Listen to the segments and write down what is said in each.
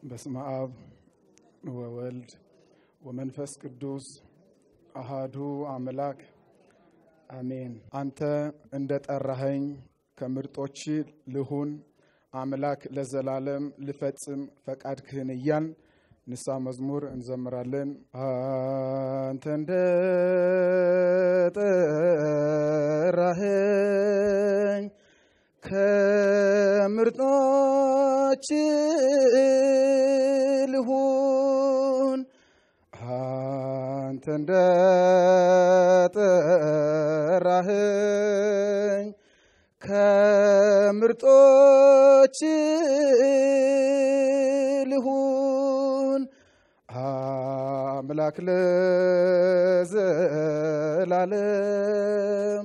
በስመ አብ ወወልድ ወመንፈስ ቅዱስ አሃዱ አምላክ አሜን። አንተ እንደ ጠራኸኝ ከምርጦች ልሁን አምላክ ለዘላለም ልፈጽም ፈቃድክህን እያል ንስሐ መዝሙር እንዘምራለን። አንተ እንደ ጠራኸኝ ከምርጦች ልሁን አንተ እንደ ጠራኸኝ ከምርጦች ልሁን አምላክ ለዘላለም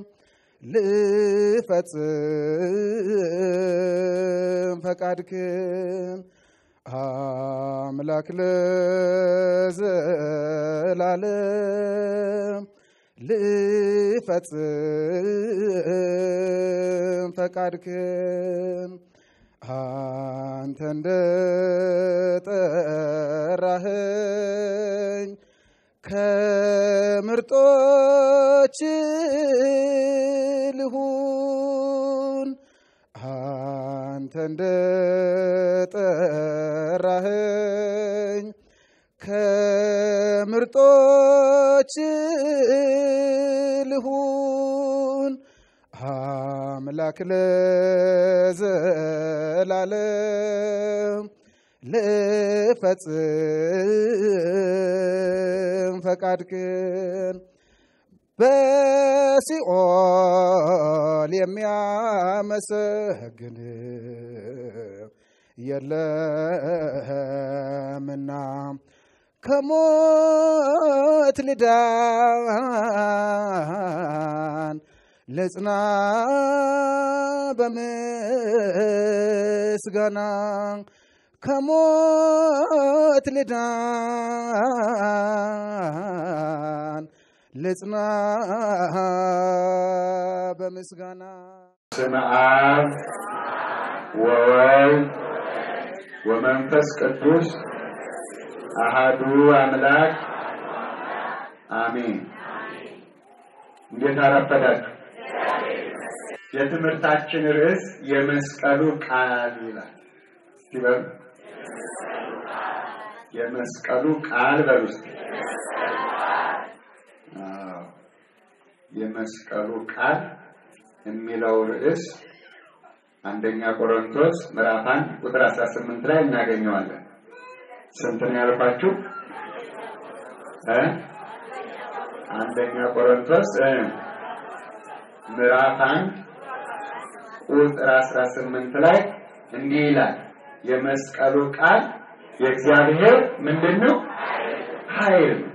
ልፈጽም ፈቃድክን አምላክ ለዘላለም ልፈጽም ፈቃድክን አንተ እንደ ጠራኸኝ ከምርጦች ልሁን አንተ እንደ ጠራኸኝ ከምርጦች ልሁን አምላክ ለዘላለም ልፈጽም ፈቃድክን በሲኦል የሚያመሰግን የለምና ከሞት ልዳን ልጽና በምስጋና ከሞት ልዳን ልጽና በምስጋና ስመ አብ ወወልድ ወመንፈስ ቅዱስ አሃዱ አምላክ አሜን። እንዴት አረፈዳችሁ? የትምህርታችን ርዕስ የመስቀሉ ቃል ይላል። እስቲ በሉ የመስቀሉ ቃል በሉ እስቲ። አዎ የመስቀሉ ቃል የሚለው ርዕስ አንደኛ ቆሮንቶስ ምዕራፍ አንድ ቁጥር 18 ላይ እናገኘዋለን። ስንት ነው ያልኳችሁ? እ አንደኛ ቆሮንቶስ እ ምዕራፍ አንድ ቁጥር 18 ላይ እንዲህ ይላል የመስቀሉ ቃል የእግዚአብሔር ምንድን ነው? ኃይል ነው።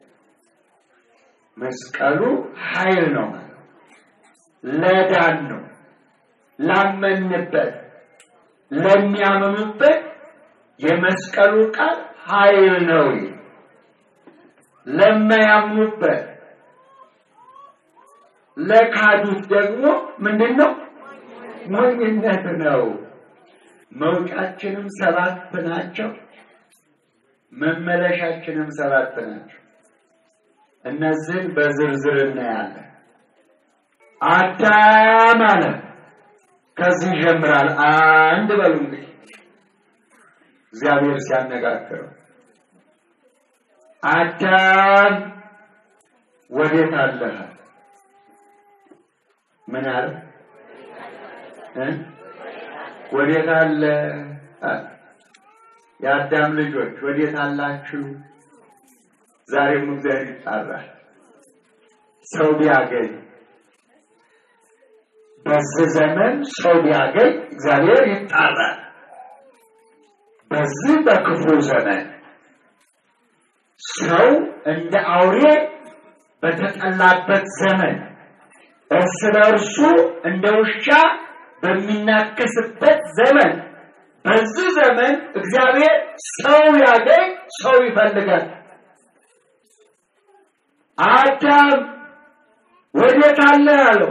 መስቀሉ ኃይል ነው ማለት ለዳን ነው ላመንበት ለሚያምኑበት የመስቀሉ ቃል ኃይል ነው። ለማያምኑበት ለካዱት ደግሞ ምንድን ነው? ሞኝነት ነው። መውጫችንም ሰባት ናቸው፣ መመለሻችንም ሰባት ናቸው። እነዚህን በዝርዝር እናያለን። አዳም አለ ከዚህ ይጀምራል። አንድ በሉ እንግዲህ እግዚአብሔር ሲያነጋግረው አዳም ወዴት አለህ? ምን አለ? ወዴት አለ? የአዳም ልጆች ወዴት አላችሁ? ዛሬም እግዚአብሔር ይጣራል። ሰው ቢያገኝ በዚህ ዘመን ሰው ቢያገኝ እግዚአብሔር ይጣራል። በዚህ በክፉ ዘመን ሰው እንደ አውሬ በተጠላበት ዘመን እርስ በእርሱ እንደ ውሻ በሚናከስበት ዘመን በዚህ ዘመን እግዚአብሔር ሰው ያገኝ ሰው ይፈልጋል። አዳም ወዴት አለ አለው።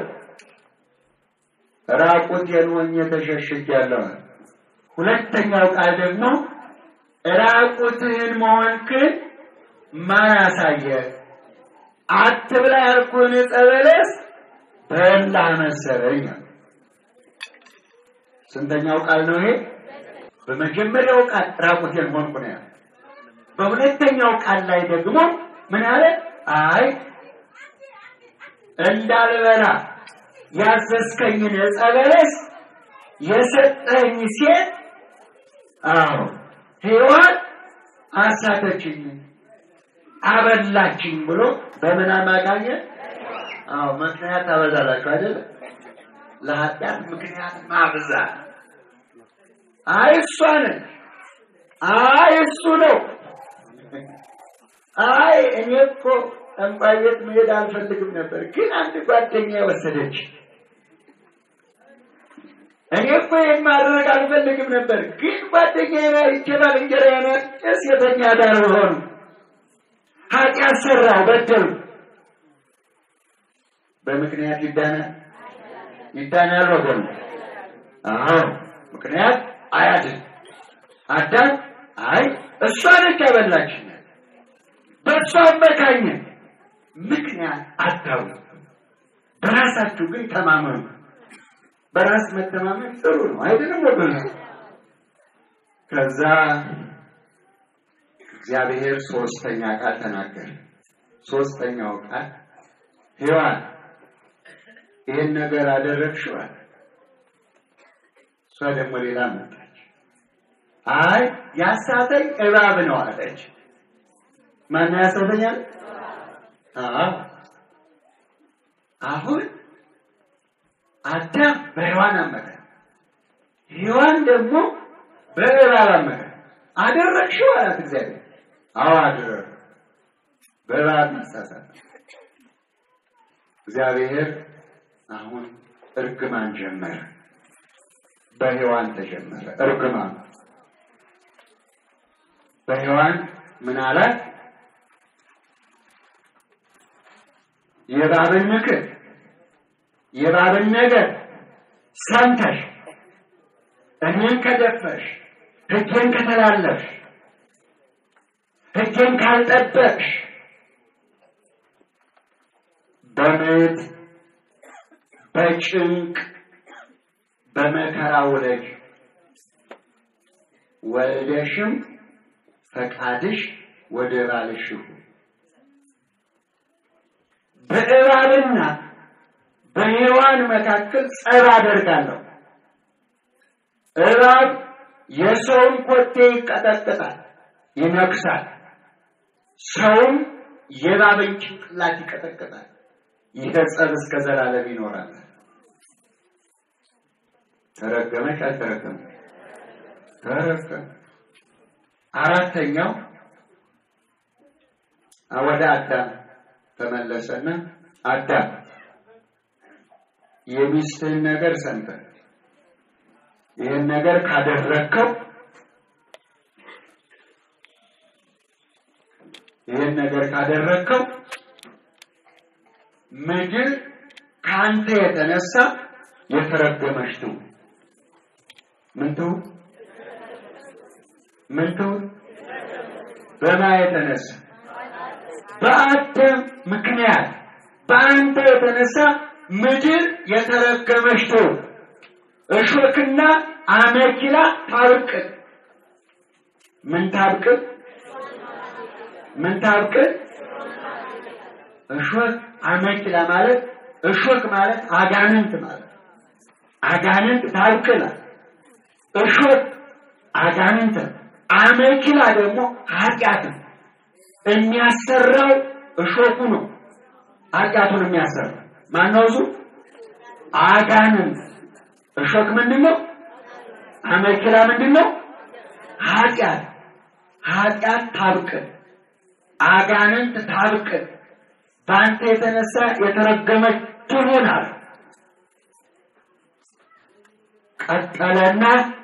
ራቁቴን ሆኜ ተሸሽጌያለሁ። ሁለተኛው ቃል ደግሞ ራቁትህን መሆንክን ማን አሳየ? አትብላ ያልኩህን ዕፀ በለስ በላ መሰለኝ። ስንተኛው ቃል ነው ይሄ? በመጀመሪያው ቃል ራቁቴን ሆንኩ ነው ያለው። በሁለተኛው ቃል ላይ ደግሞ ምን አለ? አይ እንዳልበላ ያዘዝከኝን ዕፀ በለስ የሰጠኝ ሴት አዎ ሔዋን አሳተችኝ፣ አበላችኝ ብሎ በምን አማካኘት? አዎ ምክንያት ታበዛላችሁ አይደለ? ለኃጢአት ምክንያት ማብዛት። አይ እሷ ነች፣ አይ እሱ ነው፣ አይ እኔ እኮ ጠንቋይ ቤት መሄድ አልፈልግም ነበር፣ ግን አንድ ጓደኛ ወሰደች። እኔ እኮ ይህን ማድረግ አልፈልግም ነበር፣ ግን ጓደኛዬ ላይ ይችላል እንጀራ ነ ሴተኛ ዳር ሆኑ ኃጢአት ሰራው በደሉ። በምክንያት ይዳናል ይዳናል ወገኑ። አዎ ምክንያት አያድን። አዳም አይ እሷ ነች ያበላችን፣ በእሷ አመካኘ ምክንያት አታውቁ። በራሳችሁ ግን ተማመኑ። በራስ መተማመን ጥሩ ነው አይደለም ወገኑ? ከዛ እግዚአብሔር ሶስተኛ ቃል ተናገረ። ሶስተኛው ቃል ሔዋን ይህን ነገር አደረግሽው አለ። እሷ ደግሞ ሌላ መጣች። አይ ያሳተኝ እባብ ነው አለች። ማነው ያሳተኛል? አዎ አሁን አዳም በሔዋን አመከ፣ ሔዋን ደግሞ በእባብ አመከ። አደረግሽው አላት እግዚአብሔር። አዎ አደረግ በእባብ መሳሳት እግዚአብሔር አሁን እርግማን ጀመረ። በሔዋን ተጀመረ እርግማን። በሔዋን ምን አላት? የእባብን ምክር የእባብን ነገር ሰምተሽ እኔን ከደፈርሽ ሕጌን ከተላለፍሽ ሕጌን ካልጠበቅሽ በምጥ በጭንቅ በመከራ ውለጅ ወልደሽም ፈቃድሽ ወደ ባልሽ ይሁን። በእባብና በሔዋን መካከል ጸብ አደርጋለሁ። እባብ የሰውን ኮቴ ይቀጠቅጣል፣ ይነክሳል። ሰውም የእባብን ጭንቅላት ይቀጠቅጣል። ይህ ጸብ እስከ ዘላለም ይኖራል። ተረገመች አልተረገመች? ተረገመ። አራተኛው ወደ አዳም ተመለሰና አዳም የሚስትህን ነገር ሰምተህ ይህን ነገር ካደረግከው ይህን ነገር ካደረግከው ምድር ከአንተ የተነሳ የተረገመች ትሁን። ምን ትሁን? ምን ትሁን? በማ የተነሳ በአዳም ምክንያት በአንተ የተነሳ ምድር የተረገመች ትሁን። እሾክና አመኪላ ታብቅል። ምን ታብቅል? ምን ታብቅል? እሾክ አመኪላ ማለት እሾክ ማለት አጋንንት ማለት አጋንንት ታብቅላል። እሾክ አጋንንት፣ አመኪላ ደግሞ ኃጢአት ነው። የሚያሰራው እሾኩ ነው። ኃጢአቱን የሚያሰራው ማነው? እሱ አጋንንት። እሾክ ምንድን ነው? አመኪላ ምንድን ነው? ኃጢአት። ኃጢአት ታብቅል፣ አጋንንት ታብቅል። በአንተ የተነሳ የተረገመች ትሁን አለ። ቀጠለና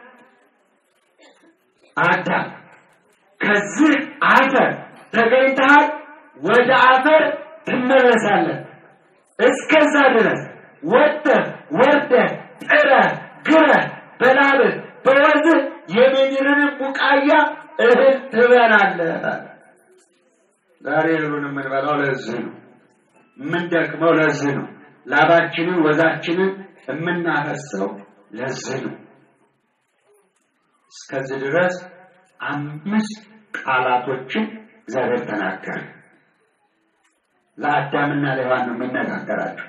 አዳም ከዚህ አፈር ተገኝተሃል፣ ወደ አፈር ትመለሳለህ። እስከዛ ድረስ ወጥተህ ወርደህ ጥረህ ግረህ በላብህ በወዝህ የምድርን ቡቃያ እህል ትበላለህ። ዛሬ እህሉን የምንበላው ለዚህ ነው። የምንደክመው ለዚህ ነው። ላባችንን ወዛችንን የምናፈሰው ለዚህ ነው። እስከዚህ ድረስ አምስት ቃላቶችን እግዚአብሔር ተናገረ። ለአዳምና ለሔዋን ነው የሚነጋገራቸው።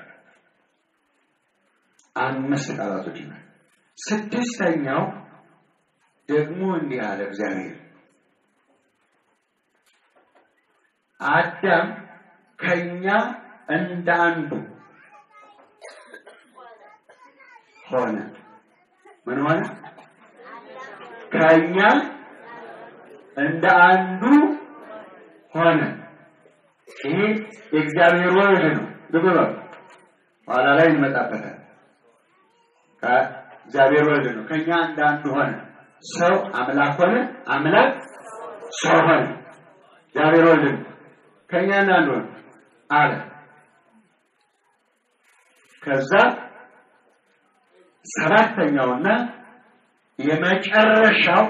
አምስት ቃላቶች ነው። ስድስተኛው ደግሞ እንዲህ አለ እግዚአብሔር አዳም ከኛ እንደ አንዱ ሆነ። ምን ሆነ? ከኛ እንደ አንዱ ሆነ። ይሄ የእግዚአብሔር ወልድ ነው። ልብ በሉ፣ ኋላ ላይ እንመጣበታል። ከእግዚአብሔር ወልድ ነው። ከኛ እንደ አንዱ ሆነ። ሰው አምላክ ሆነ፣ አምላክ ሰው ሆነ። እግዚአብሔር ወልድ ነው። ከኛ እንደ አንዱ ሆነ አለ። ከዛ ሰባተኛውና የመጨረሻው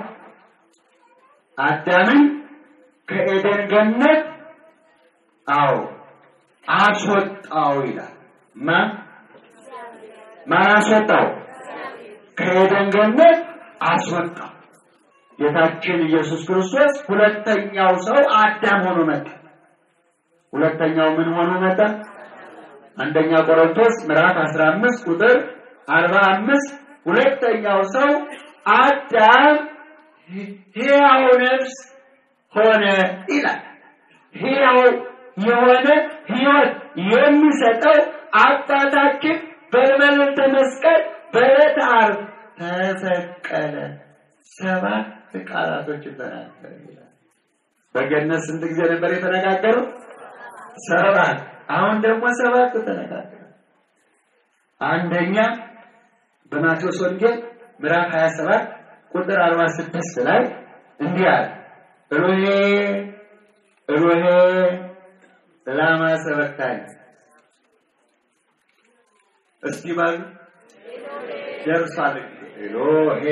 አዳምን ከኤደን ገነት አዎ አስወጣው ይላል። ማን ማን አስወጣው? ከኤደን ገነት አስወጣው። ጌታችን ኢየሱስ ክርስቶስ ሁለተኛው ሰው አዳም ሆኖ መጣ። ሁለተኛው ምን ሆኖ መጣ? አንደኛ ቆሮንቶስ ምዕራፍ 15 ቁጥር 45 ሁለተኛው ሰው አዳም ሕያው ነፍስ ሆነ ይላል። ሕያው የሆነ ሕይወት የሚሰጠው አባታችን በመልዕልተ መስቀል በዕለተ ዓርብ ተሰቀለ። ሰባት ቃላቶች ተናገረ ይላል። በገነት ስንት ጊዜ ነበር የተነጋገሩት? ሰባት። አሁን ደግሞ ሰባት ተነጋገረ። አንደኛ በማቴዎስ ወንጌል ምዕራፍ 27 ቁጥር 46 ላይ እንዲህ አለ፣ ሮሄ ሮሄ ላማ ሰበቅታኒ። እስቲ ባሉ ደርሷል። ኤሎሄ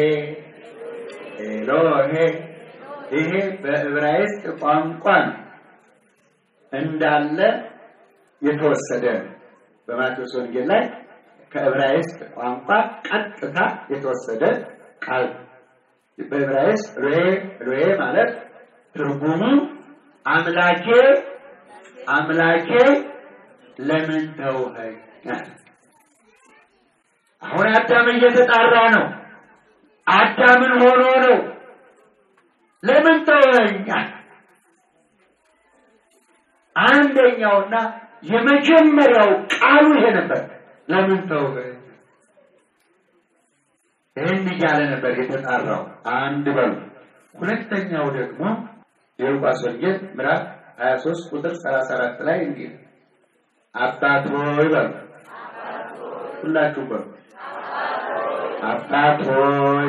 ኤሎሄ። ይሄ በዕብራይስጥ ቋንቋ ነው እንዳለ የተወሰደ ነው። በማቴዎስ ወንጌል ላይ ከዕብራይስጥ ቋንቋ ቀጥታ የተወሰደ ቃል በዕብራይስጥ ሮሄ ሮሄ ማለት ትርጉሙ አምላኬ አምላኬ ለምን ተውኸኝ? አሁን አዳም እየተጣራ ነው። አዳምን ሆኖ ነው ለምን ተውኸኝ? አንደኛውና የመጀመሪያው ቃሉ ይሄ ነበር። ለምን ተውኸኝ? ይህን እያለ ነበር የተጣራው። አንድ በሉ። ሁለተኛው ደግሞ የሉቃስ ወንጌል ምዕራፍ 23 ቁጥር 34 ላይ እንዲህ ነው። አባት ሆይ በሉ፣ ሁላችሁ በሉ። አባት ሆይ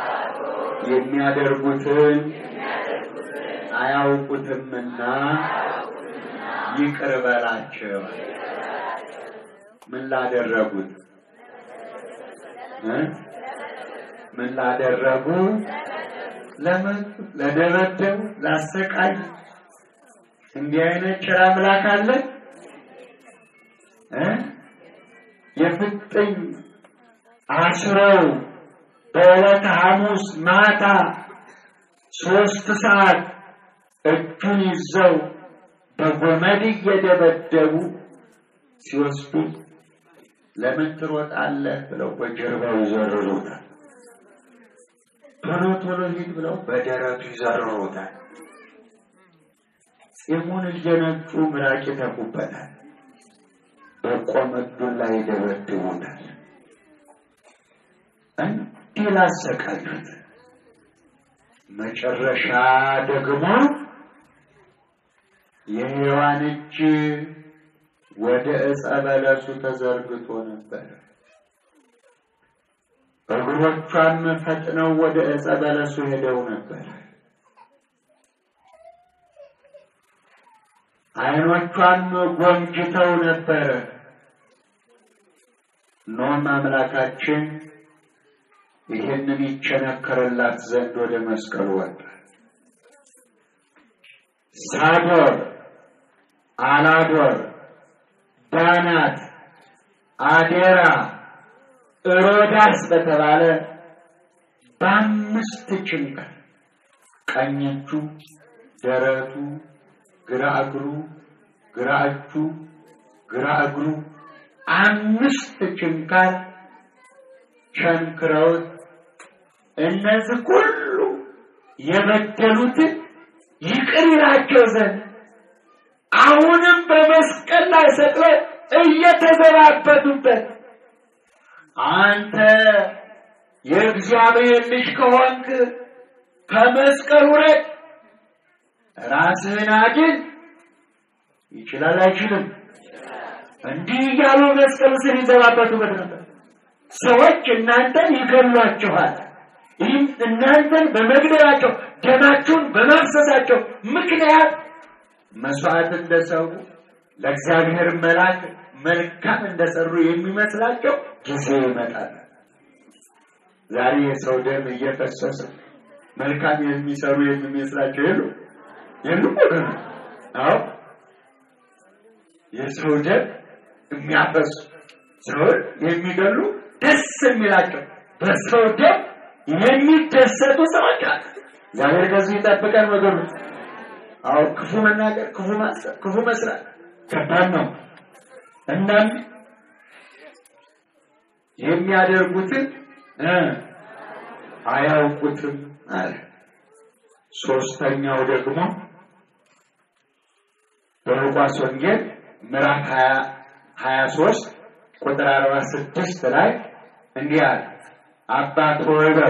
የሚያደርጉትን አያውቁትምና ይቅር በላቸው። ምን ላደረጉት እ ምን ላደረጉ ለምን ለደበደቡ፣ ላሰቃዩ እንዲህ አይነት ጭራ አምላክ አለ እ የፍጥኝ አስረው በዕለተ ሐሙስ ማታ ሶስት ሰዓት እጁን ይዘው በጎመድ እየደበደቡ ሲወስዱ ለምን ትሮጣለህ ብለው በጀርባው ይዘርሩታል። ቶሎ ቶሎ ሂድ ብለው በደረቱ ይዘርሩታል። ፂሙን እየነጩ ምራቅ ይተፉበታል። በቆመዱን ላይ ይደበድቡታል። እንዲህ ላሰቃዩት መጨረሻ ደግሞ የሔዋን እጅ ወደ ዕፀ በለሱ ተዘርግቶ ነበር። እግሮቿም ፈጥነው ወደ ዕፀ በለሱ ሄደው ነበር። ዓይኖቿም ጎምጅተው ነበር። ኖም አምላካችን ይህንን ይቸነከርላት ዘንድ ወደ መስቀሉ ወጣ። ሳዶር፣ አላዶር፣ ዳናት፣ አዴራ፣ ሮዳስ በተባለ በአምስት ጭንቀት ቀኝ እጁ፣ ደረቱ፣ ግራ እግሩ፣ ግራ እጁ፣ ግራ እግሩ አምስት ችንካር ቸንክረውት እነዚህ ሁሉ የበደሉትን ይቅር ይላቸው ዘንድ አሁንም በመስቀል ላይ ሰቅለው እየተዘባበቱበት አንተ የእግዚአብሔር ልጅ ከሆንክ ከመስቀል ውረድ፣ ራስህን አድን። ይችላል አይችልም? እንዲህ እያሉ መስቀል ስር ይዘባበቱበት ነበር። ሰዎች እናንተን ይገሏችኋል። ይህም እናንተን በመግደላቸው ደማችሁን በማፍሰሳቸው ምክንያት መስዋዕት እንደሰሩ ለእግዚአብሔር መላክ መልካም እንደሰሩ የሚመስላቸው ጊዜ ይመጣል። ዛሬ የሰው ደም እየፈሰሰ መልካም የሚሰሩ የሚመስላቸው የሉ የሉ አዎ የሰው ደም የሚያፈሱ ሰውን የሚገሉ ደስ የሚላቸው በሰው ደም የሚደሰቱ ሰዎች አሉ። እግዚአብሔር ከዚህ ይጠብቀን ወገኖች። አዎ ክፉ መናገር፣ ክፉ ማሰብ፣ ክፉ መስራት ከባድ ነው። እናም የሚያደርጉትን አያውቁትም አለ። ሶስተኛው ደግሞ በሉቃስ ወንጌል ምዕራፍ ሀያ ሶስት ቁጥር አርባ ስድስት ላይ እንዲህ አለ። አባት ሆይ በሉ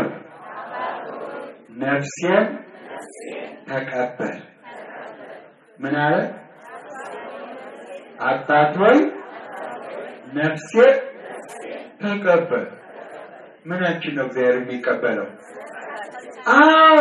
ነፍሴን ተቀበል። ምን አለ? አባት ሆይ ነፍሴን ተቀበል። ምናችን ነው እግዚአብሔር የሚቀበለው? አዎ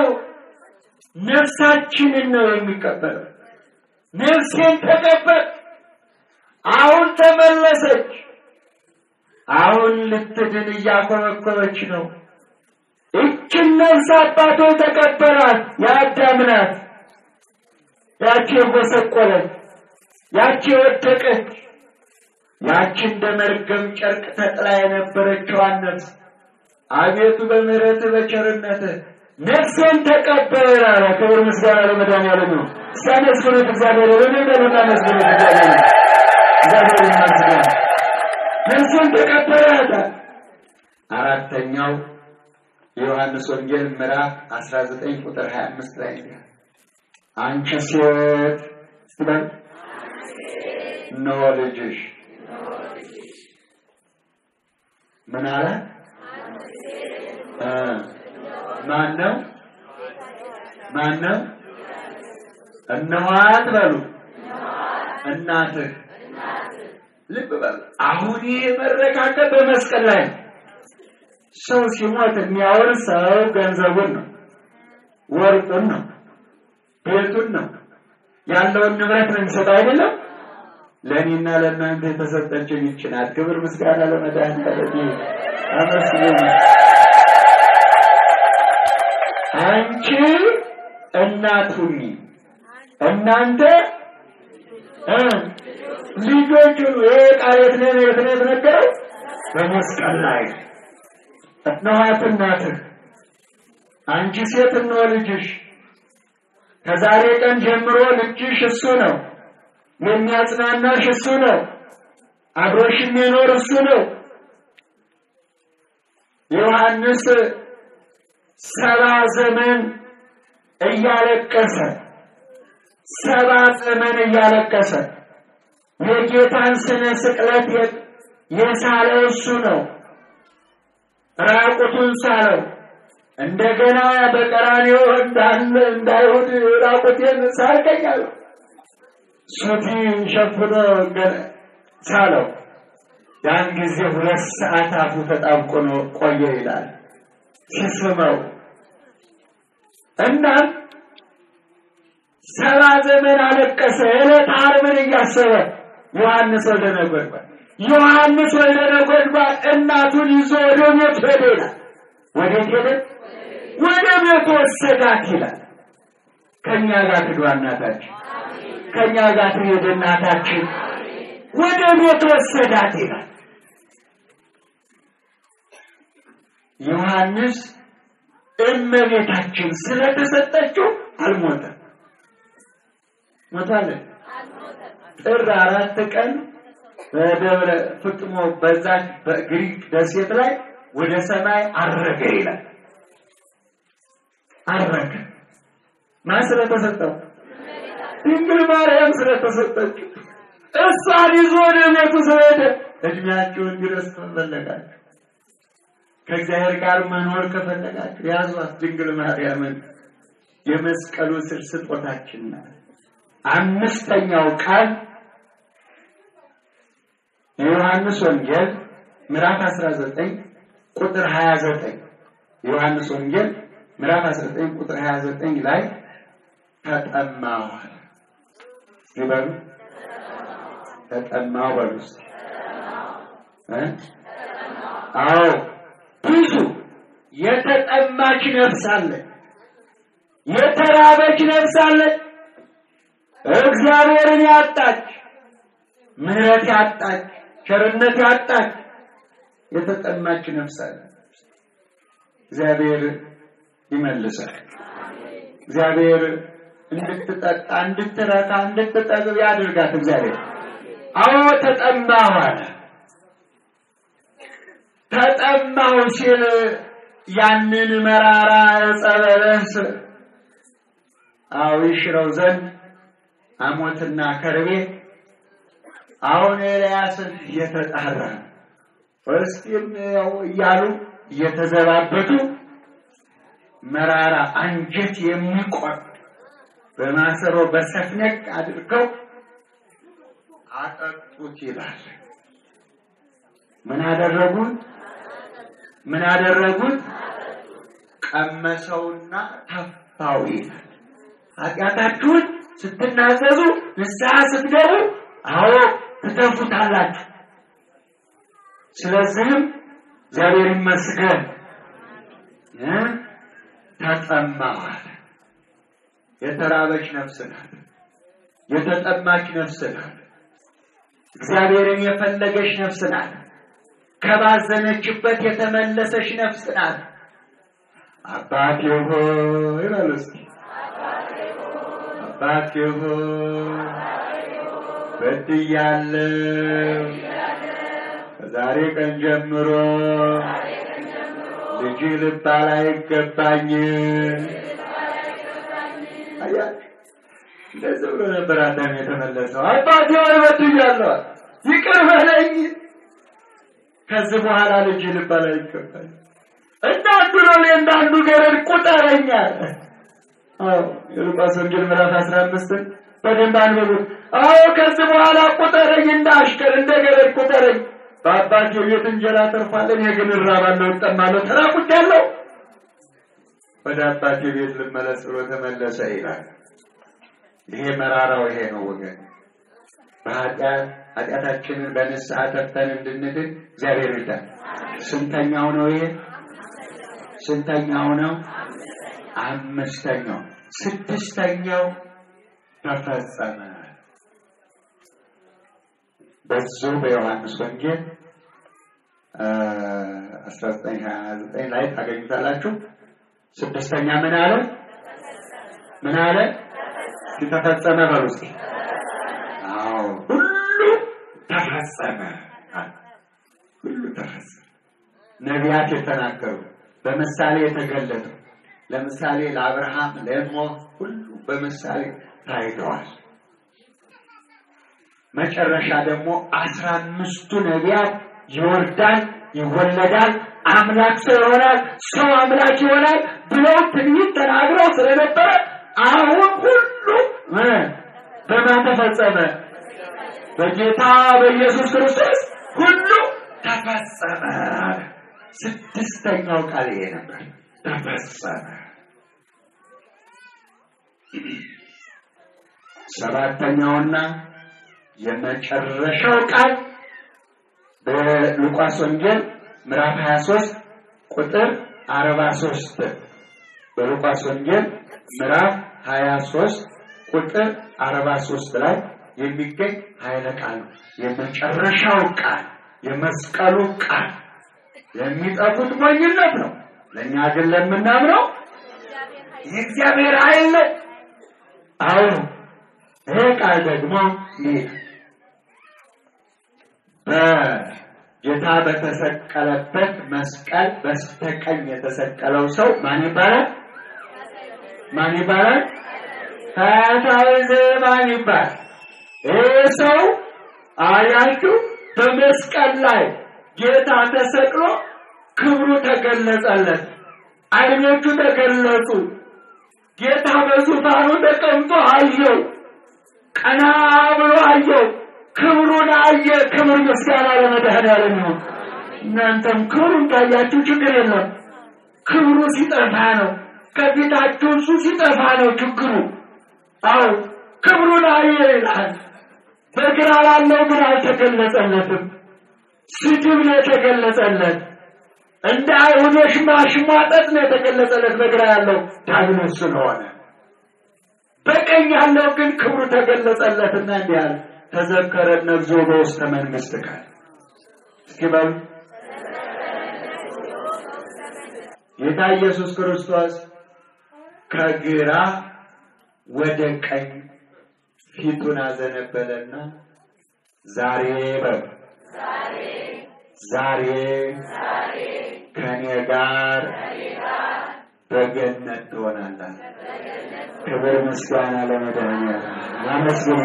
ነፍሳችንን ነው የሚቀበለው። ነፍሴን ተቀበል። አሁን ተመለሰች። አሁን ልትድን እያኮበኮበች ነው። እችን ነፍስ አባቶ ተቀበላት። የአዳም ናት። ያቺ የጎሰቆለች፣ ያቺ የወደቀች፣ ያቺ እንደ መርገም ጨርቅ ተጥላ የነበረችዋን ነፍስ አቤቱ በምሕረትህ በቸርነትህ ነፍሴን ተቀበል አለ። ክብር ምስጋና ለመድኃኒዓለም ነው። እስቲ አመስግኑት እግዚአብሔር በሚበሉና መስግኑት እግዚአብሔር እግዚአብሔር ይመስገን። ነፍሴን ተቀበላት። አራተኛው የዮሐንስ ወንጌል ምዕራፍ 19 ቁጥር 25 ላይ ነው። አንቺ ሴት ስትበል እነሆ ልጅሽ ምን አለ? ማን ነው? ማን ነው? እነኋት በሉ እናትህ። ልብ በሉ። አሁን ይሄ መረካከብ በመስቀል ላይ ነው። ሰው ሲሞት የሚያወርሰው ገንዘቡን ነው፣ ወርቁን ነው፣ ቤቱን ነው፣ ያለውን ንብረት ነው የሚሰጠው አይደለም። ለእኔና ለእናንተ የተሰጠችን ይህች ናት። ክብር ምስጋና ለመድኃኒዓለም አመስግኑ። አንቺ እናት ሁኚ፣ እናንተ ልጆች ሁኑ። ይሄ ቃል የት ነው የት ነው የተነገረው? በመስቀል ላይ እነኋት እናትህ፣ አንቺ ሴት እነሆ ልጅሽ። ከዛሬ ቀን ጀምሮ ልጅሽ እሱ ነው፣ የሚያጽናናሽ እሱ ነው፣ አብሮሽ የሚኖር እሱ ነው። ዮሐንስ ሰባ ዘመን እያለቀሰ ሰባ ዘመን እያለቀሰ የጌታን ስነ ስቅለት የሳለው እሱ ነው። ራቁቱን ሳለው። እንደገና በቀራንዮ እንዳለ እንዳይሁድ ራቁቴን ሳልከኝ አለው። ሱቲ ሸፍኖ ሳለው። ያን ጊዜ ሁለት ሰዓት አፉ ተጣብቆ ነው ቆየ ይላል ሲስመው። እናም ሰባ ዘመን አለቀሰ። ዕለተ ዓርብን እያሰበ ዮሐንስ ወልደ ነጎድጓድ ዮሐንስ ወልደ ነጎድጓድ እናቱን ይዞ ወደ ቤት ሄደ ይላል። ወዴት ሄደ? ወደ ቤት ወሰዳት ይላል። ከእኛ ጋር ትግባ እናታችን፣ ከእኛ ጋር ትሄድ እናታችን። ወደ ቤት ወሰዳት ይላል ዮሐንስ። እመቤታችን ስለተሰጠችው አልሞተም። ሞታለ ጥር አራት ቀን በደብረ ፍጥሞ በዛች በግሪክ ደሴት ላይ ወደ ሰማይ አረገ ይላል። አረገ ማን ስለተሰጠው? ድንግል ማርያም ስለተሰጠችው። እሷን ይዞ ወደ ቤቱ ስለሄደ እድሜያችሁን ድረስ ከፈለጋችሁ ከእግዚአብሔር ጋር መኖር ከፈለጋችሁ ያዟት ድንግል ማርያምን። የመስቀሉ ስር ስጦታችን ናት። አምስተኛው ቃል የዮሐንስ ወንጌል ምዕራፍ 19 ቁጥር 29 የዮሐንስ ወንጌል ምዕራፍ 19 ቁጥር 29 ላይ ተጠማሁ ይበሉ። ተጠማሁ በሉ እስኪ እ አዎ ብዙ የተጠማች ነፍስ አለ፣ የተራበች ነፍስ አለ፣ እግዚአብሔርን ያጣች፣ ምሕረት ያጣች፣ ቸርነት ያጣች የተጠማች ነፍስ አለ። እግዚአብሔር ይመልሳል። እግዚአብሔር እንድትጠጣ፣ እንድትረካ፣ እንድትጠግብ ያድርጋት። እግዚአብሔር አዎ ተጠማሁ አለ። ተጠማሁ ሲል ያንን መራራ ዕፀ በለስ አዎ ይሽረው ዘንድ አሞትና ከርቤ አሁን ኤልያስን እየተጣራ እስኪም ያው እያሉ እየተዘባበቱ መራራ አንጀት የሚቆርጥ በማሰሮ በሰፍነቅ አድርገው አጠጡት ይላል። ምን አደረጉት? ምን አደረጉት? ቀመሰውና ተፋው ይላል። ኃጢአታችሁን ስትናዘዙ ንስሐ ስትገቡ አዎ ትተፉታላችሁ። ስለዚህም እግዚአብሔር ይመስገን እ ተጠማዋል። የተራበች ነፍስ ናት። የተጠማች ነፍስ ናት። እግዚአብሔርን የፈለገች ነፍስ ናት። ከባዘነችበት የተመለሰች ነፍስ ናት። አባቴ ሆይ በሉ እስኪ አባቴ ሆይ በድያለሁ፣ ከዛሬ ቀን ጀምሮ ልጅ ልባል አይገባኝም። አያችሁ፣ እንደዚህ ብሎ ነበር አዳም የተመለሰው። አባቴ ሆይ በድያለሁ፣ ይቅር በለኝ ከዚህ በኋላ ልጅ ልባል አይገባኝ እንዳንዱ ነው እንዳንዱ ገረድ ቁጠረኛ። አዎ የሉቃስ ወንጌል ምዕራፍ 15 በደንብ አንብቡት። አዎ ከዚህ በኋላ ቁጠረኝ፣ እንደ አሽከር እንደ ገረድ ቁጠረኝ። በአባቴ ቤት እንጀራ ተርፏለን፣ እኔ ግን እራባለሁ፣ እጠማለሁ፣ ተራቁቻለሁ። ወደ አባቴ ቤት ልመለስ ብሎ ተመለሰ ይላል። ይሄ መራራው ይሄ ነው ወገን በኃጢአት ኃጢአታችንን በንስሐ ተፍተን እንድንድን እግዚአብሔር ይርዳል። ስንተኛው ነው ይሄ? ስንተኛው ነው? አምስተኛው። ስድስተኛው ተፈጸመ። በዚሁ በዮሐንስ ወንጌል አስራ ዘጠኝ ሀያ ዘጠኝ ላይ ታገኙታላችሁ። ስድስተኛ ምን አለ? ምን አለ? ተፈጸመ በሉ እስኪ። አዎ ሁሉ ተፈጸመ። ሁሉ ተፈጸመ። ነቢያት የተናገሩ በምሳሌ የተገለጡ ለምሳሌ ለአብርሃም ለኖህ ሁሉ በምሳሌ ታይተዋል። መጨረሻ ደግሞ አስራ አምስቱ ነቢያት ይወርዳል፣ ይወለዳል፣ አምላክ ሰው ይሆናል፣ ሰው አምላክ ይሆናል ብለው ትንቢት ተናግረው ስለነበረ አሁን ሁሉ በማን ተፈጸመ? በጌታ በኢየሱስ ክርስቶስ ሁሉ ተፈጸመ። ስድስተኛው ቃል ይሄ ነበር፣ ተፈጸመ። ሰባተኛውና የመጨረሻው ቃል በሉቃስ ወንጌል ምዕራፍ 23 ቁጥር 43 በሉቃስ ወንጌል ምዕራፍ ሀያ ሶስት ቁጥር አርባ ሶስት ላይ የሚገኝ ኃይለ ቃል ነው። የመጨረሻው ቃል የመስቀሉ ቃል ለሚጠፉት ሞኝነት ነው፣ ለእኛ ግን ለምናምነው የእግዚአብሔር ኃይል ነው። አሁን ይህ ቃል ደግሞ ይህ በጌታ በተሰቀለበት መስቀል በስተቀኝ የተሰቀለው ሰው ማን ይባላል? ማን ይባላል? ፈያታዊ ዘየማን ይባላል። ይህ ሰው አያችሁ፣ በመስቀል ላይ ጌታ ተሰቅሎ ክብሩ ተገለጸለት፣ ዓይኖቹ ተገለጹ። ጌታ በዙፋኑ ተቀምጦ አየው፣ ቀና ብሎ አየው፣ ክብሩን አየ። ክብር ምስጋና ለመድኃኔዓለም ይሁን። እናንተም ክብሩን ካያችሁ ችግር የለም። ክብሩ ሲጠፋ ነው፣ ከፊታችሁ እሱ ሲጠፋ ነው ችግሩ። አዎ ክብሩን አየ ይላል። በግራ ላለው ግን አልተገለጸለትም። ስድብ ነው የተገለጸለት። እንደ አይሁዶች ማሽሟጠጥ ነው የተገለጸለት በግራ ያለው ዲያብሎስ ስለሆነ፣ በቀኝ ያለው ግን ክብሩ ተገለጸለትና እንዲህ አለ ተዘከረ ነብዞ በውስተ መንግስት ቃል እስኪ በሉ ጌታ ኢየሱስ ክርስቶስ ከግራ ወደ ቀኝ ፊቱን አዘነበለና ዛሬ በሉ ዛሬ ከኔ ጋር በገነት ትሆናለህ። ክብር ምስጋና ለመድኃኒዓለም ያመስግኑ።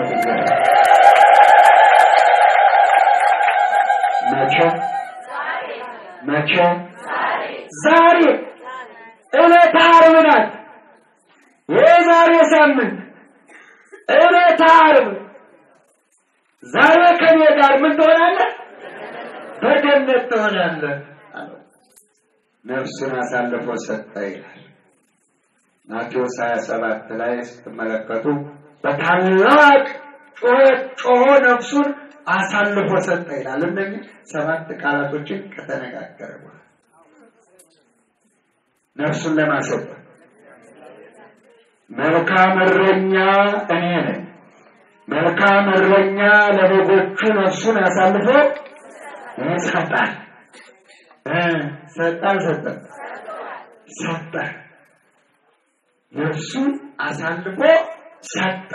መቼ መቼ? ዛሬ ዕለተ ዓርብ ናት። የዛሬ ሳምንት ዕለተ ዓርብ ዛሬ ከኔ ጋር ምን ትሆናለህ? በገነት ትሆናለህ አለው። ነፍሱን አሳልፎ ሰጠ ይላል ማቴዎስ 27 ላይ ስትመለከቱ በታላቅ ጩኸት ጮሆ ነፍሱን አሳልፎ ሰጠ ይላል። እነዚህ ሰባት ቃላቶችን ከተነጋገረ በኋላ ነፍሱን ለማሰጠት መልካም እረኛ እኔ ነኝ። መልካም እረኛ ለበጎቹ ነፍሱን አሳልፎ ይሰጣል። ሰጣ ሰጠ ሰጠ ነፍሱን አሳልፎ ሰጠ።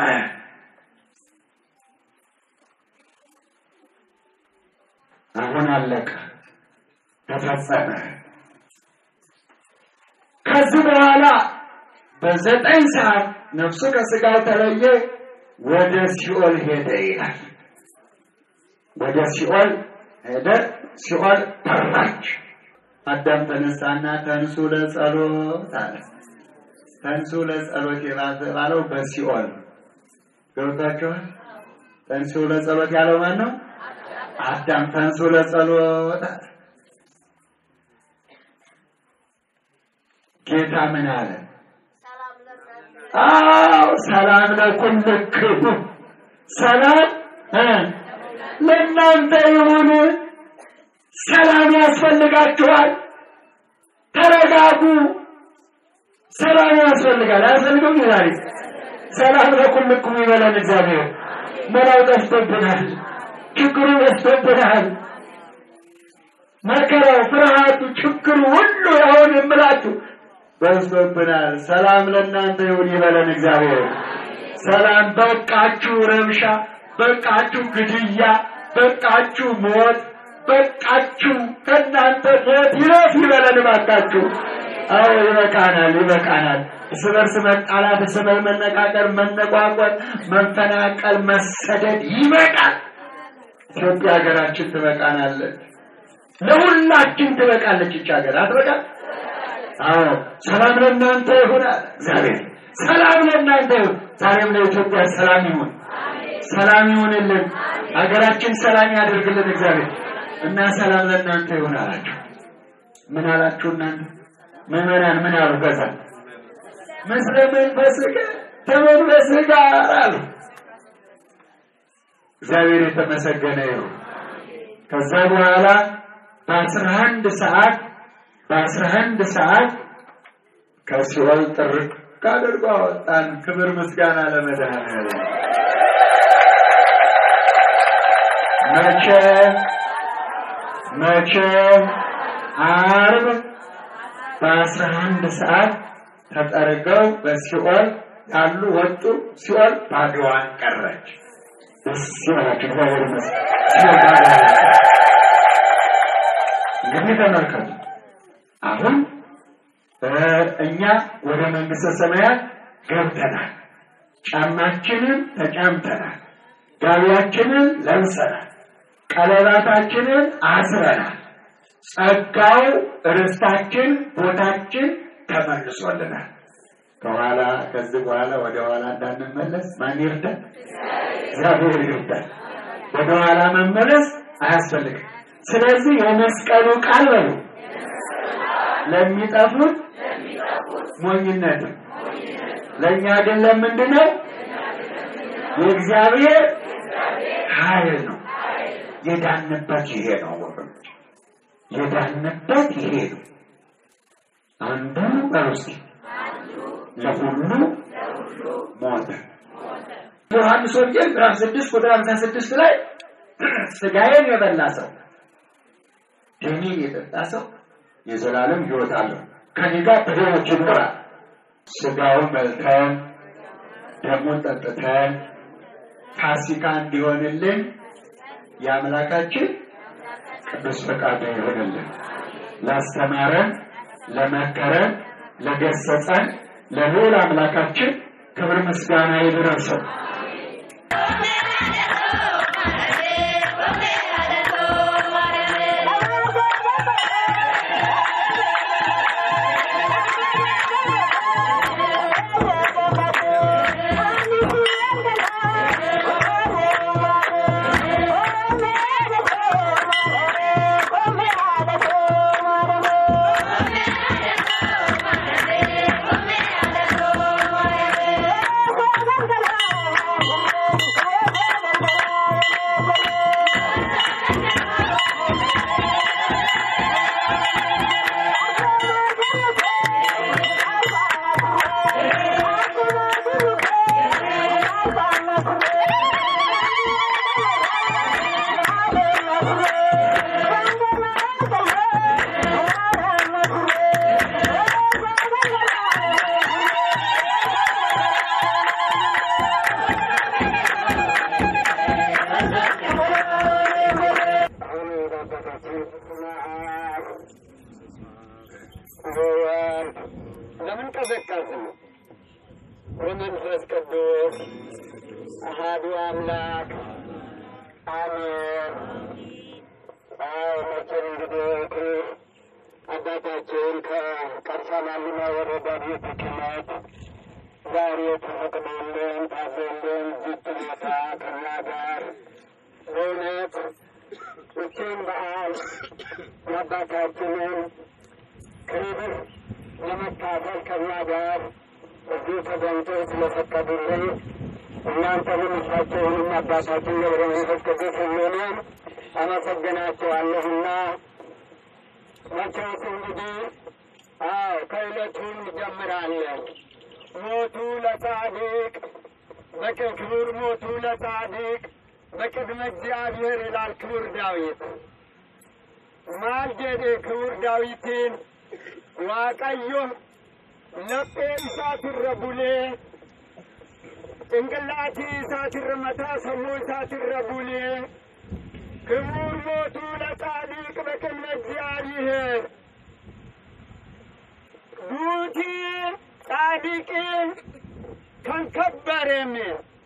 አሁን አለቀ፣ ተፈጸመ። ከዚህ በኋላ በዘጠኝ ሰዓት ነፍሱ ከስጋው ተለየ፣ ወደ ሲኦል ሄደ ይላል። ወደ ሲኦል ሄደ፣ ሲኦል ጠራች። አዳም ተነሳና ተንሱ ለጸሎት አለ። ተንሱ ለጸሎት የተባለው በሲኦል ገብቷችኋል። ተንሱ ለጸሎት ያለው ማን ነው? አዳም ተንሱ ለጸሎት አለ። ጌታ ምን አለ? አዎ ሰላም ለኩልክሙ፣ ሰላም ለእናንተ ይሁን። ሰላም ያስፈልጋችኋል። ተረጋጉ። ሰላም ያስፈልጋል። አያስፈልገውም? ዛሬ ሰላም ለኩልክሙ ይበለን እግዚአብሔር። መላው ጠፍቶብናል። ችግሩ በዝቶብናል። መከራው፣ ፍርሃቱ፣ ችግሩ ሁሉ አሁን የምላችሁ በዝቶብናል። ሰላም ለእናንተ ይሁን ይበለን እግዚአብሔር። ሰላም በቃችሁ ረብሻ፣ በቃችሁ ግድያ፣ በቃችሁ ሞት፣ በቃችሁ ከእናንተ ሞት ይለፍ ይበለን እባካችሁ። አዎ ይበቃናል፣ ይበቃናል። እርስ በርስ መጣላት፣ እርስ በርስ መነቃቀር፣ መነቋቋር፣ መፈናቀል፣ መሰደድ ይበቃል። ኢትዮጵያ ሀገራችን ትበቃናለች። ለሁላችን ትበቃለች። ይች ሀገር አትበቃል? አዎ ሰላም ለእናንተ ይሁን አለ እግዚአብሔር። ሰላም ለእናንተ ይሁን። ዛሬም ለኢትዮጵያ ሰላም ይሁን፣ ሰላም ይሁንልን። ሀገራችን ሰላም ያደርግልን እግዚአብሔር እና ሰላም ለእናንተ ይሁን አላቸው። ምን አላችሁ እናንተ ምዕመናን? ምን አሉ? ከዛ ምስለ መንፈስከ ከመንፈስህ ጋር አሉ። እግዚአብሔር የተመሰገነ ይሁን። ከዛ በኋላ በአስራ አንድ ሰዓት በአስራ አንድ ሰዓት ከሲኦል ጥርቅ አድርጎ አወጣን። ክብር ምስጋና ለመድኃኔዓለም። መቼ መቼ ዓርብ በአስራ አንድ ሰዓት ተጠርገው በሲኦል ያሉ ወጡ። ሲኦል ባዶዋን ቀረች። ደስ ይበላችሁ። እግዚአብሔር ይመስገን። ሲኦል ባዶዋን ቀረች። እንግዲህ ተመልከቱ አሁን እኛ ወደ መንግስተ ሰማያት ገብተናል። ጫማችንን ተጫምተናል። ጋቢያችንን ለብሰናል። ቀለባታችንን አስረናል። ጸጋው ርስታችን፣ ቦታችን ተመልሶልናል። ከኋላ ከዚህ በኋላ ወደ ኋላ እንዳንመለስ ማን ይርዳል? እግዚአብሔር ይርዳል። ወደ ኋላ መመለስ አያስፈልግም። ስለዚህ የመስቀሉ ቃል በሉ ለሚጠፉት ሞኝነት ነው። ለእኛ ግን ለምንድን ነው? የእግዚአብሔር ኃይል ነው። የዳንበት ይሄ ነው ወገኖች፣ የዳንበት ይሄ ነው። አንዱ በውስጥ ለሁሉ ሞተ። ዮሐንስ ወንጌል ምዕራፍ ስድስት ቁጥር ሀምሳ ስድስት ላይ ስጋዬን የበላ ሰው ደሜን የጠጣ ሰው የዘላለም ሕይወት አለው ከኔ ጋር በሕይወት ይኖራል። ስጋውን በልተን ደሙን ጠጥተን ፋሲካ እንዲሆንልን የአምላካችን ቅዱስ ፈቃዱ ይሆንልን። ላስተማረን፣ ለመከረን፣ ለገሰጸን ለልዑል አምላካችን ክብር ምስጋና ይድረሰው። ለምን ቀዘቀዝ በመንፈስ ቅዱስ አሃዱ አምላክ አሜን። አዎ መቼም እንግዲህ አባታችን ከቀርሳ ማሊማ ወረዳ ቤተ ክህነት ዛሬ ተፈቅዶልን ታዘልን ዝት ቦታ ከኛ ጋር በእውነት እችን በዓል የአባታችንን ክብር ለመካፈል ከኛ ጋር እዚህ ተገኝተው ስለፈቀዱልን እናንተንም እሳቸውንም አባታችን ገብረ መንፈስ ቅዱስ ሁሉንም አመሰግናቸዋለሁና መቼስ እንግዲህ አዎ ከዕለቱ እንጀምራለን። ሞቱ ለጻድቅ በክብር ሞቱ ለጻድቅ በቅድመ እግዚአብሔር ይላል ክቡር ዳዊት። ማልጀዴ ክቡር ዳዊትን ዋቀዮ ለጴ ኢሳትረ ቡሌ ጭንቅላቲ ኢሳትረ መታ ሰሙ ኢሳትረ ቡሌ ክቡር ሞቱ ለጻድቅ በቅድመ እግዚአብሔር ዱቲ ጻድቅ ከንከበረሜ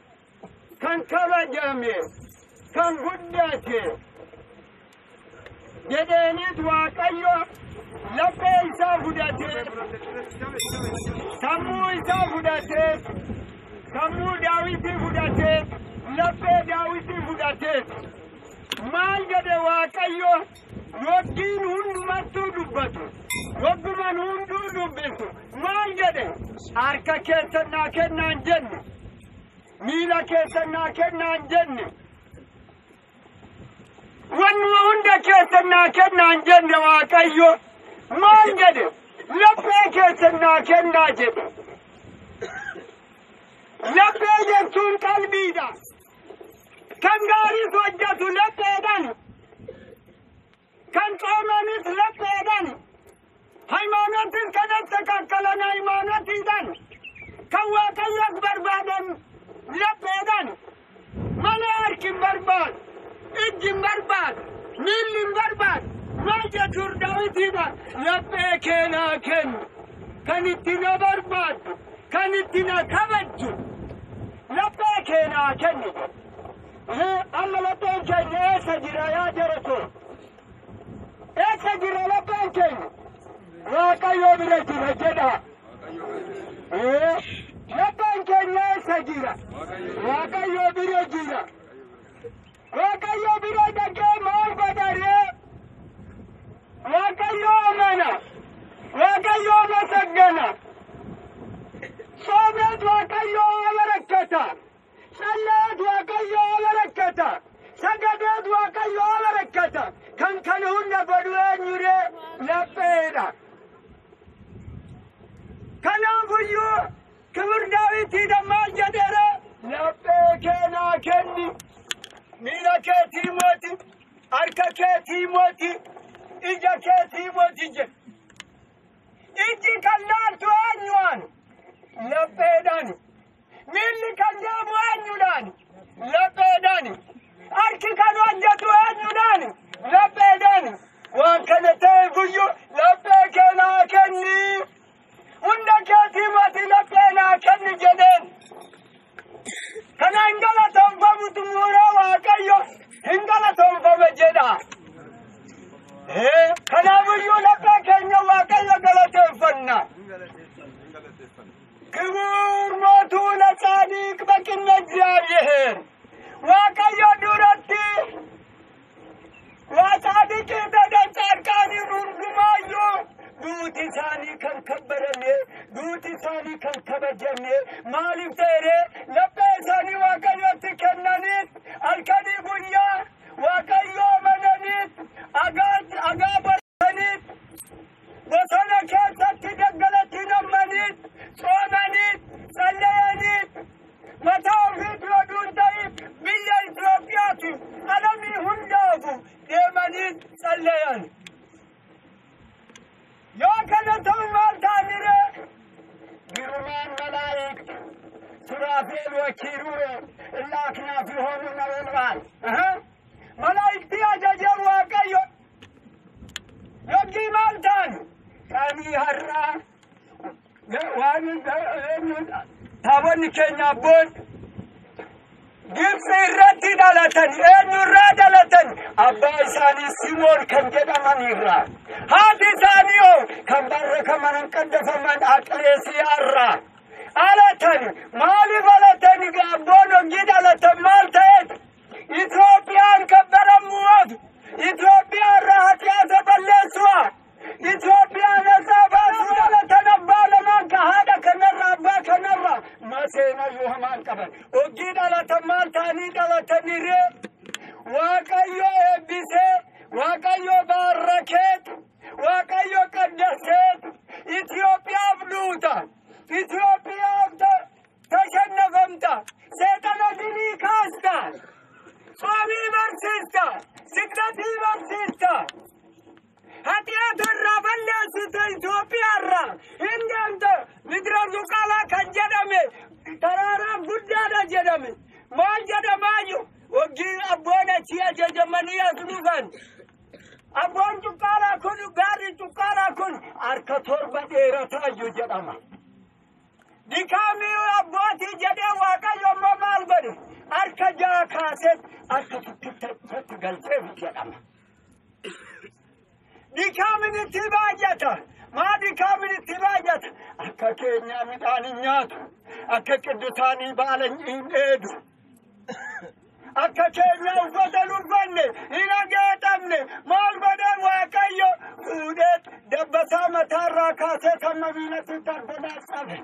ከንከበጀሜ ከንጉደቴ jedheenit waaqayyo laphee isaa fudhatee sammuu isaa fudhatee sammuu daawitii fudhatee laphee daawitii fudhatee maal jedhe waaqayyo yoggiin hundumattuu dubbatu yogguman hunduu dubbisu maal jedhe harka keessannaa kennaan jenne miila keessannaa kennaan jenne wannuma hunda keessannaa kennaan jenne waaqayyo maal jedhe laphee keessannaa kennaa jedhe laphee jechuun qalbiidha kan gaariis hojjetu lapheedhaan kan coomanis lapheedhaan haymanotis kan attakaakkalan haymaanotiidhaan kan waaqayyos barbaadan lapheedhaan malee harki hin barbaadu ijji hin barbaadu miilli hin barbaadu maal jechuun daawitiidha laphee keenaa kennu kan itti na barbaadu kan itti na kabajju laphee keenaa kennu amma lapheen keenya eessa jira yaa jara koo eessa jira lapheen keenya waaqayyoo bira jira jedha lapheen keenya eessa jira waaqayyoo bira jira waaqayyoo bira dhaqee maal godharee waaqayyoo amana waaqayyoo masaggana ጾሜት waaqayyoo አበረከተ ጸለየት waaqayyoo አበረከተ ሰገደት waaqayyoo አበረከተ ከንከን ሁነ godhu eenyure lapheedha kanaafuyyuu kibir daawitiidha maal jedheera laphee keenaa kenni miila keetii mooti harka keetii mooti ija keetii mooti jedhe iji kan laaltu eenyuwaan lapheedhaan miilli kan deemu eenyudhaan lapheedhaan harki kan hojjetu eenyudhaan lapheedhaan waan kana ta'e guyyu laphee keenaa kenni hunda keetii mati laphee naa kenni jedheen kana hin galatoonfamutu muura waaqayyo hin galatoonfame jedha kanaafuyyuu laphee keenya waaqayyo galateeffanna ክቡር ሞቱ ለጻድቅ በቅድመ እግዚአብሔር ዋቀዮ ዱረቲ ዋጻድቅ ተደጻድቃኒ ሩርጉማዮ ዱት ኢሳኒ ከንከበረሜ ዱት ኢሳኒ ከንከበጀሜ ማሊፍ ተሬ ለበ ኢሳኒ ዋቀዮት ከነኒት አልከኒ ጉያ ዋቀዮ መነኒት አጋት አጋበረኒት በሰነ ኬሰት ደገለት ነመኒት ጾመኒት ጸለየኒት መታው ፊት ወዱን ተይት ብየ ኢትዮጵያቱ አለሚ ሁንዳፉ ደመኒት ጸለየን የከነተው ማልታሚረ ግሩማን መላእክት ሱራፌል ወኪሩቤ እላ አክናፍ የሆኑ ነበልባል መላእክት ያጀጀሩ ዋቀዮ yoggii maal ta'an qaanii har'aa waan taabonni keenya abboon Gibsi irratti dhalatan eenyurraa dhalatan abbaa isaanii Simoon kan jedhaman irraa haati isaanii hoo kan barrakaman qaddafaman Aqleesiyaarraa alatan maaliif alatan abboon hoggii dhalatan maal ta'eet Itoophiyaan kabbarammuuf Itoophiyaan rahatiyyaata balleessu'a Itoophiyaan nasaa baasuu dhalatan abbaa lamaan ka haadha kanarra abbaa kanarra maseenayyuu hamaan qaban hoggii dhalatan maal ta'anii dhalataniree waaqayyo eebbisee waaqayyo baarrakeet waaqayyo qaddaseet Itoophiyaaf duuta Itoophiyaaf tashannafamta seexana dinii kaasta ጾሚ በርሲስታ ስግደtii barsiista ኃጢአትራ በለስተ ኢትዮጵያራ እንደንተ ምድረ ዙቃላ kan jedhame taraara guddaadha jedhame maal jedhamaayu hoggii abboon achii ajajamanii as dhufan abboon cuqqaalaa kun gaarri cuqqaalaa kun harka torba dheerataayyuu jedhama dikaamii abbootii jedhee waaqayyo immoo maal godhe harka jaha kaaseet harka tokkitti galcheef jedhama. Dikaamin itti baay'ata. Maa dikaamin itti baay'ata? Akka keenyaa midhaan hin nyaatu. Akka qiddusaanii baala hin dheedu. Akka keenya uffata hin uffanne hin hageexamne maal godhan waaqayyo fuudhee dabbasaa mataarraa kaasee kan mabiinatti darbanaa qabe.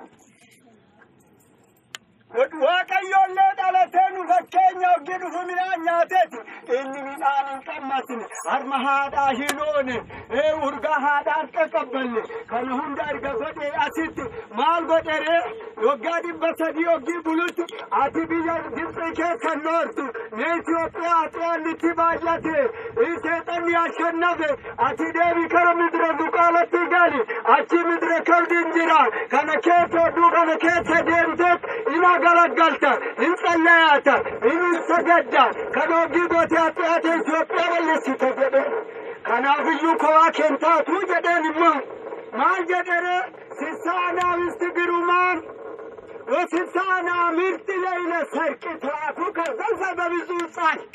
waaqayyoollee dhalatee nu fakkeenya hojii dhufu midhaan nyaateeti inni midhaan hin qammasne harma haadhaa hin oone urgaa haadhaa harka qabbanne kana hunda erga godhee asitti maal godheree waggaa dhibba sadii hoggii bulutti ati biyya Gibxi keessa noortu ne Itoophiyaa xiyyaannitti baay'ate seexanni ashannafe ati deebi kara midira duqaalatti gali achi midira kaldiin jira kana keessa oduu kana keessa deemteet ina garagalta in tsallayaata in sagadda kana hoggii goote ati'ate Itoophiyaa balleessite jedhe kanaafiyyuu kowaa keentaatu jedheen immoo maal jedhere sissaanaa misti girumaan ወስልሳና ምርጥ ለይለ ሰርቅ ትራቱ ከዘልፈ በብዙ ጻድቅ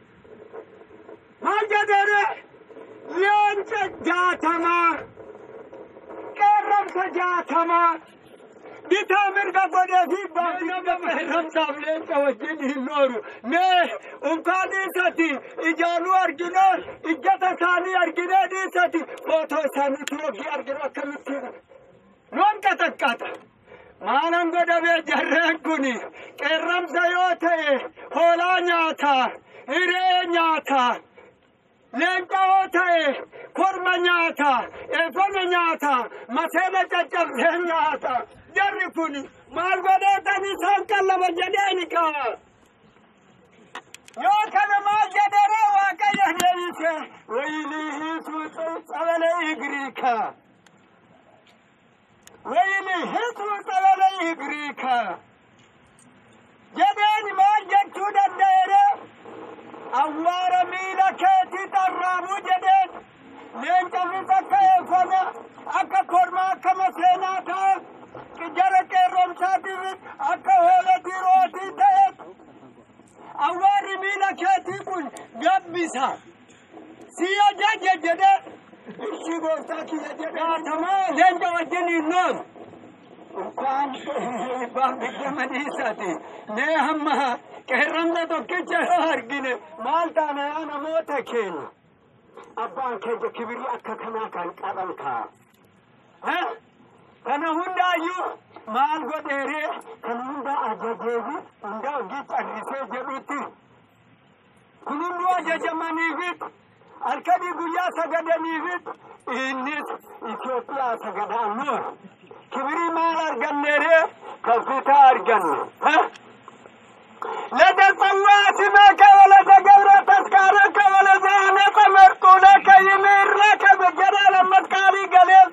ማጀደረ የእንጨት ጃተማ ቀረምተ ጃተማ ቢታ ምርገ ጎደፊ ባረምሳም ሌንጨ ወጅን ይኖሩ ሜ እንኳን ዲሰቲ እጃኑ አርጊነ እጀተ ሳኒ አርጊነ ዲሰቲ ፎቶ ሳኒ ትሮጊ አርጊነ ከምት ኖን ቀጠቀጠ maalan godhamee jarreen kun qeerramsa yoo ta'e hoolaa nyaata hiree nyaata leenca yoo ta'e korma nyaata eefame nyaata maseena caccabsee nyaata jarri kun maal godheetan isaan qallaba jedheeni kaa yoo kana maal jedhere waaqayyo deebise waylii hiisuu tsabalee igriikaa wayini hitu xabalee igriika jedheen maal jechuu danda'ere awwaara miila keetii xarraabuu jedheen leencafis akka eeffame akka korma akka maseenaa ta'a jara qeerromsaatiifis akka hoola dirootii ta'e awwaarri miila keetii kun gabbisa siya jaje jedheen እሺ ጎፍታ ኪየጀዳተማ ለንደ ወጀን ይኖር እንኳን ባን ብጀመኒሰቲ ኔ ሀማ ቀረምነ ቶኪቸ አርጊነ ማልታነ ነሞተ ኬን አባን ከጀ ክብሪ አከ ከና ካን ቀበንካ ከነ ሁንዳዩ ማል ጎዴሬ ከነ ሁንዳ አጀጀቢ ሁንዳ ጊ ጨሪሴ ጀዱቲ ኩኑኑ አጀጀመኒፊት halkanii guyyaa sagadaniifit innis Itoophiyaa sagadaan noor kibirii maal arganneere kaffitaa arganne ለተጸዋዕትመከ ወለተገብረ ተስካረከ ወለዘአነጸ መርጡለከ ይምረከ በጀራ ለመስካሪ ገሌብ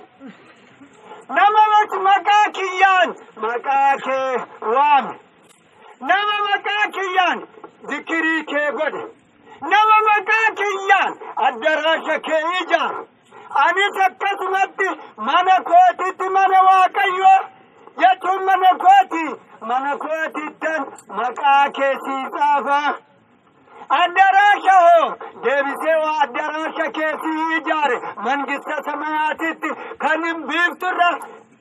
ነመመች መቃ ኪያን መቃ ኬ ዋም ነመ መቃ ኪያን ዝክሪ ኬ ጎድ nama maqaa kiyyaan addaraasha kee ijaar anis akkasumatti mana kootitti mana waaqayyo jechuun mana kooti mana kootittan maqaa kee sii xaafa addaraasha hoo deebisee waa addaraasha kee sii ijaare mangista samayaatitti kan hin biifturra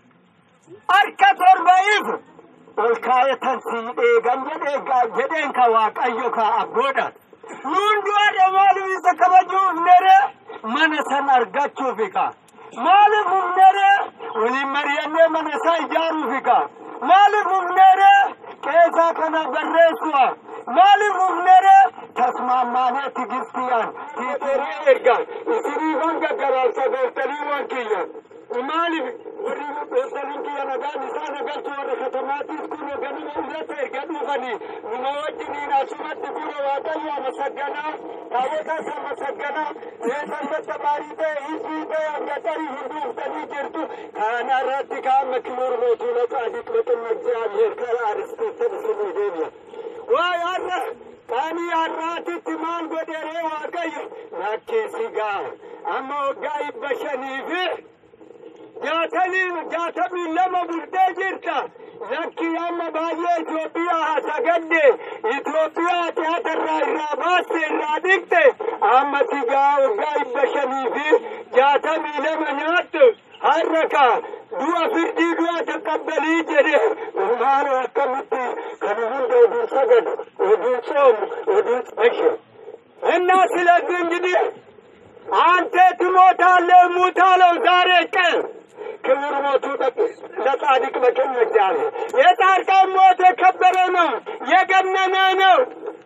harka torba'iif ol kaayatan sii dheegan jedhee jedheen ka waaqayyo ka abboodhaan nuun du'aadha maaliif isa kabajuuf nere mana san argachuufi ka maaliif ufnere waliin mari'annee mana isaa ijaaruufi ka maaliif ufnere qeesaa kana barreessu'a maaliif ufnere tasmaammaanee tigistiyaan tiiterii erga isiniifan gaggaraabsa gooftaniiwwan kiyyan maaliif warri gooftaniin kiyya nagaan isaa nagalchu warra katamaatiif kun ganuma irratti erga dhufanii numa wajjiniin asumatti bira waaqayyo amasaganaa taawwata isa amasaganaa seesambata baarii ta'e hizbii ta'e amgatarii hunduuftanii jirtu kana irratti kaama kibuur mootuu laqaadiq maqinna እግዚአብሔር ከአርስቶተል ስሙ deebi'a waa'ee har'a qaanii har'aatitti maal godheree waaqayyo lakkeessi gaa amma waggaa dhibba shanii fi jaatamii jaatamii lama bultee jirta lakki amma baay'ee Itoophiyaa haa sagadde Itoophiyaa tiyaatarraa irraa baaste irraa dhiqte amma sigaa waggaa dhibba shanii fi jaatamii lama nyaattu har'a kaa du'a firdii du'a taqabbalii jedhe maal akkamitti kana hunda oduun sagadu oduun soomu oduun እሺ እና ስለዚህ እንግዲህ አንተ ትሞታለህ ሙታለው ዛሬ ቀን ክብር ሞቱ ለጻድቅ በቀኝ እግዚአብሔር የጻድቃን ሞት የከበረ ነው የገነነ ነው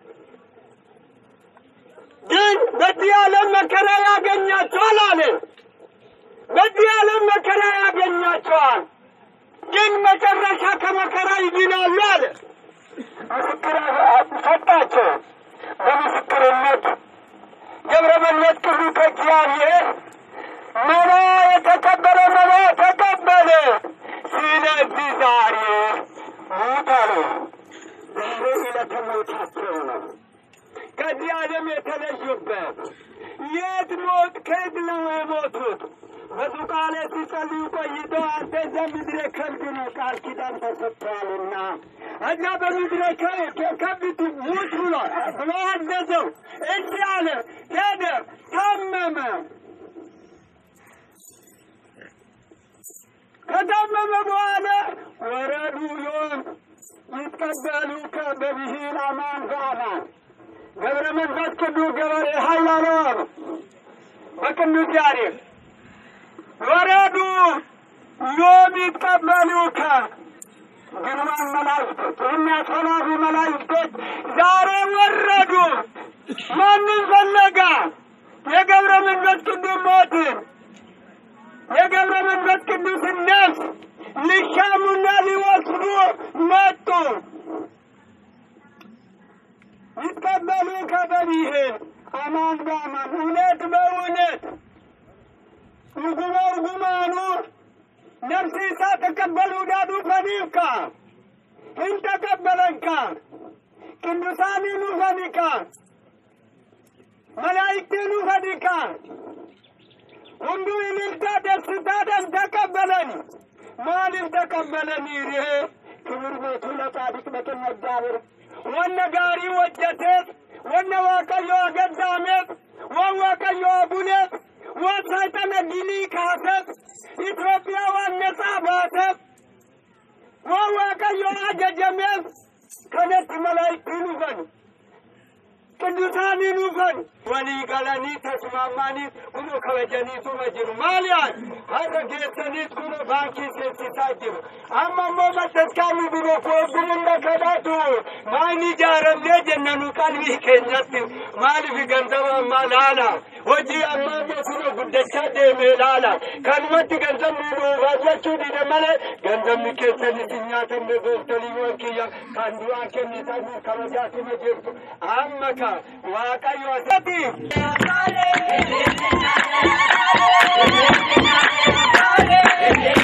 ግን በዚህ ዓለም መከራ ያገኛቸዋል አለ በዚህ ዓለም መከራ ያገኛቸዋል ግን መጨረሻ ከመከራ ይድናሉ አለ። ምስክር ሰጣቸው። በምስክርነት ገብረ መንፈስ ቅዱስ ከእግዚአብሔር መባ የተቀበለ መባ ተቀበለ። ስለዚህ ዛሬ ሞት አለ። ዛሬ ዕለተ ሞታቸው ነው። ከዚህ ዓለም የተለዩበት የት ሞት ከየት ነው የሞቱት? በዙቃሌ ሲጸልዩ ቆይተው አንተ እዛ ምድረ ከብድ ነው ቃል ኪዳን ተሰጥቷልና እዛ በምድረ ከብት ሙት ብሎ ብሎ አዘዘው። እሺ አለ። ሄደ፣ ታመመ። ከታመመ በኋላ ወረዱ ዮም ይቀበሉ በብሂል አማን በአማን ገብረ መንፈስ ቅዱስ ገበሬ ኃያላን በቅዱስ ያሬድ ወረዱ ዮም ይቀበሉከ ግርማን መላእክቶች የሚያስፈራሩ መላእክቶች ዛሬ ወረዱ። ማንን ፈለጋ? የገብረ መንፈስ ቅዱስ ሞትን የገብረ መንፈስ ቅዱስን ነፍስ ሊሻሙና ሊወስዱ መጡ። ይቀበሉ ከበቢህን አማን በአማን እውነት በእውነት እርጉመ እርጉማኑ ነፍሲሳ ተቀበሉ ዳዱ ፈኒካ እንተቀበለንካ ቅዱሳኒኑ ፈኒካ መላእክቲኑ ፈኒካ ሁሉ ይልልታ ደስታደን ተቀበለን። ማንም ተቀበለን ይሬ ክብር ቤቱ ለጻድቅ በቅን መዳብር ወነ ጋሪ ወጀቴት ወነ ዋቀዮ አገዳሜት ወዋቀዮ አቡኔት ወሳይጠነ ጊኒ ካሰት ኢትዮጵያ ዋነጻ ባሰት ወዋቀዮ አጀጀሜት ከነት መላይክቲኑ ፈን ቅዱሳኒኑ ፈን ወሊ ገለኒ ተስማማኒ ኩኑ ከበጀኒቱ መጅሩ ማልያን ሀረ ጌሰኒት ኩኑ ባንኪ ሴሲሳ ጅሩ አመሞ መተስካሚ ብሎ ኮብሩነ ከዳቱ ማይኒ ጃረምኔ ጀነኑ ቀልቢ ኬኘት ማሊፍ ገንዘብ ማላላ ሆጂ አማሞ ኩኑ ጉደቻ ዴሜ ላላ ከንመት ገንዘብ ሚሉ ባጀቹ ዲደ መለ ገንዘብ ኬሰኒት ኛተን ጎፍተሊ ወንኪያ ካንዱዋ ኬኒታኒ ከበጃቱ መጅርቱ አመካ ዋቀዮ አሰቲ Hallelujah.